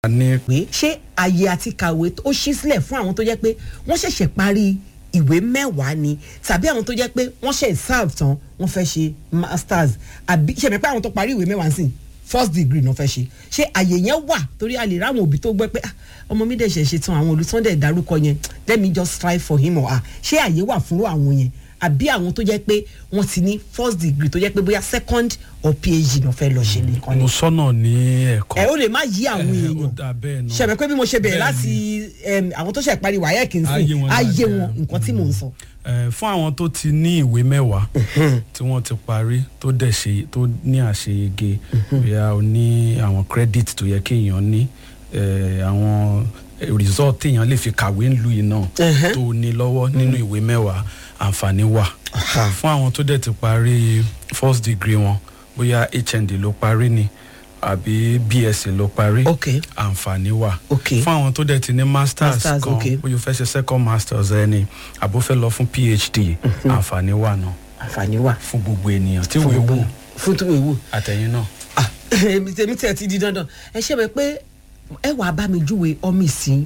a ní pé ṣé àyè àti kàwé ó ṣí sílẹ̀ fún àwọn tó jẹ́ pé wọ́n ṣẹ̀ṣẹ̀ parí ìwé mẹ́wàá ni tàbí àwọn tó jẹ́ pé wọ́n ṣe serve tán wọ́n fẹ́ ṣe masters àbí ṣẹ̀mí pé àwọn tó parí ìwé mẹ́wàá sí first degree náà fẹ́ ṣe ṣé àyè yẹn wà torí a lè ráwọn òbí tó gbọ́ pé ah, ọmọ mi dẹ̀ ṣẹ̀ ṣe tán àwọn olùtọ́ndẹ̀ dárúkọ yẹn let me just try for him or her ṣé àyè wà fún àwọn yẹn àbí àwọn tó jẹ́ pé wọ́n ti ní first degree tó jẹ́ pé bóyá second or phd náà fẹ́ lọ ṣe nìkan ni mo sọ́nà ní ẹ̀kọ́ ẹ ó lè má yí àwọn Eh, ó èèyàn dà bẹ́ẹ̀ náà. ṣẹ̀bẹ̀ pé bí mo ṣe bẹ̀rẹ̀ Bẹ́ẹ̀ láti em, àwọn tó ṣẹ̀ parí wáyé kì í Ayé sìn wọn ayé dáadáa. wọn nǹkan tí mò ń sọ. Eh, fún àwọn tó ti ní ìwé mẹ́wàá tí wọ́n ti parí tó dẹ̀ ṣe tó ní àṣeyege bóyá o ní àwọn credit tó yẹ kéèyàn ní eh, àwọn result téèyàn lè fi kàwé ńlu yìí náà Mhm. tó ní lọ́wọ́ nínú ìwé mẹ́wàá àǹfààní wà fún àwọn tó dẹ̀ ti parí first degree wọn bóyá hnd ló parí ni àbí bsc ló parí ok àǹfààní wà ok fún àwọn tó dẹ̀ ti ní masters, Masters, kan okay. bóyá o fẹ́ ṣe second masters ẹni àbó fẹ́ lọ fún phd àǹfààní wà náà àǹfààní wà fún gbogbo ènìyàn tí fún wọ́n gbogbo wù fún tó ewu. àtẹ̀yìn náà. èmi tèmi tẹ̀ ti di dandan ẹ ṣe bẹ pé ẹ wàá bá mi júwe ọmọ ìsìn